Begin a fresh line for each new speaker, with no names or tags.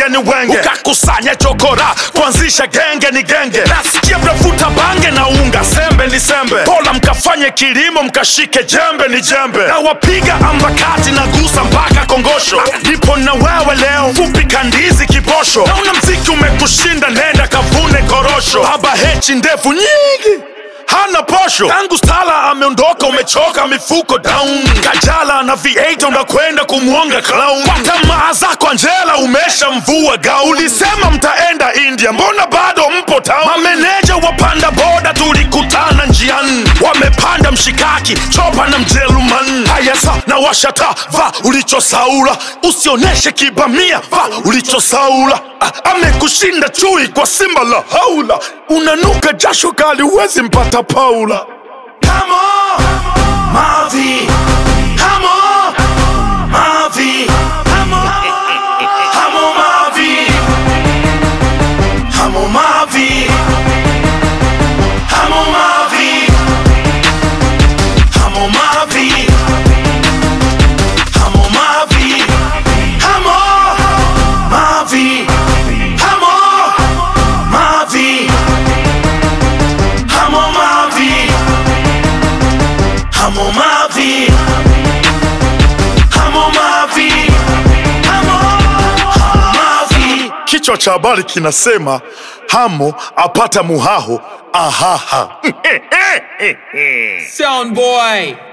wenge ni wenge ukakusanya chokora kuanzisha genge ni genge nasikia mnavuta bange na unga sembe ni sembe pola mkafanye kilimo mkashike jembe ni jembe na wapiga ambakati na gusa mpaka kongosho nipo na wewe leo fupi kandizi kibosho nauna mziki umekushinda nenda kavune korosho baba hechi ndefu nyingi hana posho tangu stala ameondoka umechoka mifuko down kajala na v8 unakwenda kumwonga clown kwa tamaa zako anjela umesha mvua gauni ulisema mtaenda india mbona bado mpo town mameneja wapanda boda tulikutana njiani wamepanda mshikaki chopa na mjeruman haya sa na washata va ulichosaula usioneshe kibamia va ulichosaula Ah, amekushinda chui kwa simba la haula unanuka jasho kali huwezi mpata paula Come on, Mavi. Come on, Mavi. Come on, come on, Mavi. Come on, Mavi. Come on, Mavi. Come on, Mavi. Come on, Mavi. Come on, Mavi. Come on, Mavi. Come on, Mavi. Come on, Mavi. Come on, Mavi. Come on, Mavi. Kichwa cha habari kinasema Hamo apata muhaho ahaha.
Sound boy.